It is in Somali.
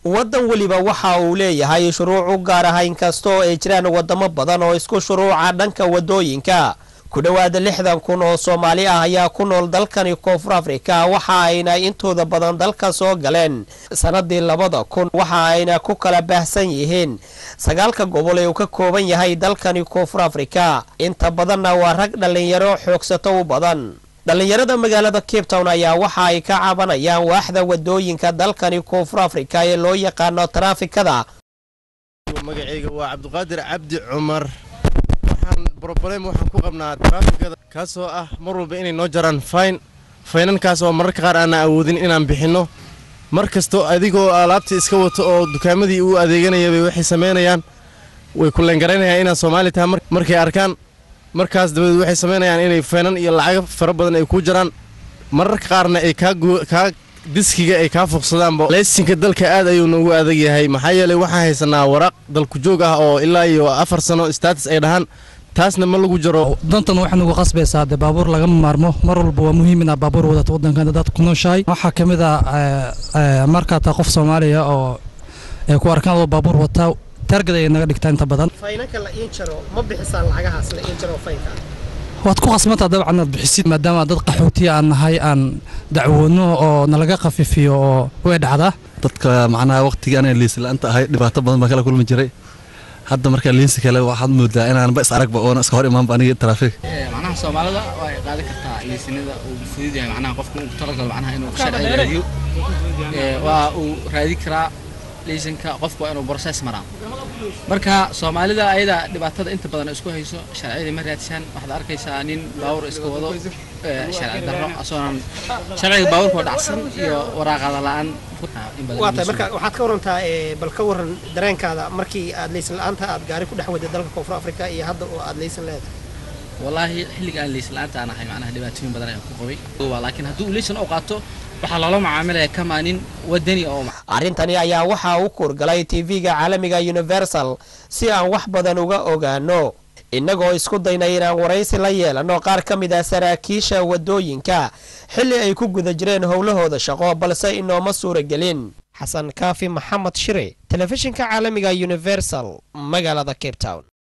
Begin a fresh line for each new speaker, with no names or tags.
waddan weliba waxa uu leeyahay shuruuc u gaar ah inkastoo ay jiraan wadamo badan oo isku shuruuca dhanka wadooyinka ku dhowaada lixdan kun oo soomaali ah ayaa ku nool dalkani koonfur afrika waxa ayna intooda badan dalka soo galeen sanadii labada kun waxa ayna ku kala baahsan yihiin sagaalka gobol ee uu ka kooban yahay dalkani koonfur afrika inta badanna waa rag dhallinyaro xoogsato u badan dhallinyarada magaalada cape town ayaa waxa ay ka cabanayaan waaxda wadooyinka dalkani koonfur afrika ee loo yaqaano taraafikada
magacayga waa cabdiqaadir cabdi cumar waxaan broblem waxaan ku qabnaa taraafikada kaasoo ah mar walba inay noo jaraan fayn faynankaas oo mararka qaar aanna awoodin inaan bixinno mar kastoo adigoo alaabta iska wato oo dukaamadii uu adeeganayabay waxay samaynayaan way ku leengaraynayaan inaad soomaali tahay markay arkaan markaas dabadeed waxay samaynayaan inay faynan iyo lacago fara badan ay ku jaraan mararka qaarna ay kaa diskiga ay kaa fuqsadaanba leysinka dalka aad ayuu noogu adag yahay maxaa yeelay waxaan haysanaa waraaq dalku joog ah oo ilaa iyo afar sano status ay dhahaan taasna ma lagu jaro
dantan waxay nagu qasbaysaa dee baabuur lagama maarmo mar walba waa muhiim inaad baabuur wadato waddankan dad ku nooshahay waxaa ka mid ah markaa taa qof soomaaliya oo ay ku arkaan adoo baabuur wataa taargad ay naga dhigtaa inta badan
faynanka la iin jaro ma bixisaan lacagahaas la iin jaro faynka
waad ku qasbantaa dabcan inaad bixisid maadaama dad qaxootiya aan nahay aan dacwoodno oo nalaga khafiifiyo oo way dhacdaa
dadka macnaha waqtigii anay liisi la-aanta ahay dhibaato badan baan kala kulmi jiray hadda markaa liinsi kale waxaad moodaa inaanba is aragba oona iska hor imaanba aniga taraafig
macnaha soomaalida waa ay qaadan kartaa liisinada uu fudud yahay macnaha qofka uu talagalo macnaha inuu sharci raadiyo waa uu raadi karaa liisanka qofku waa inuu process maraa marka soomaalida ayada dhibaatada inta badan isku hayso sharciyada ma raadsaan waxaad arkaysaa nin baawur iska wado sharci darro asoonan sharciga baawurkoo dhacsan iyo waraaqada la-aan
waa tahay marka waxaad ka warantaa bal ka waran dareenkaada markii aad leysan la-aanta aad gaari ku dhex waday dalka koonfur afrika iyo hadda oo aad leysan leedahay
wallaahi xilliga aan leysan la-aanta aan ahay macnaha dhibaatooyin badan ayaan ku qabay laakiin haddii uu leysan u qaato waxaa loola macaamilaya kamaanin wadani oo
arrintani ayaa waxaa u kuurgalay tv-ga caalamiga universal si aan wax badan uga ogaano innagoo isku daynay inaan waraysi la yeelano qaar ka mid ah saraakiisha wadooyinka xilli ay ku guda jireen howlahooda shaqo balse inooma suuragelin xasan kaafi maxamed shire telefishinka caalamiga universal magaalada cape town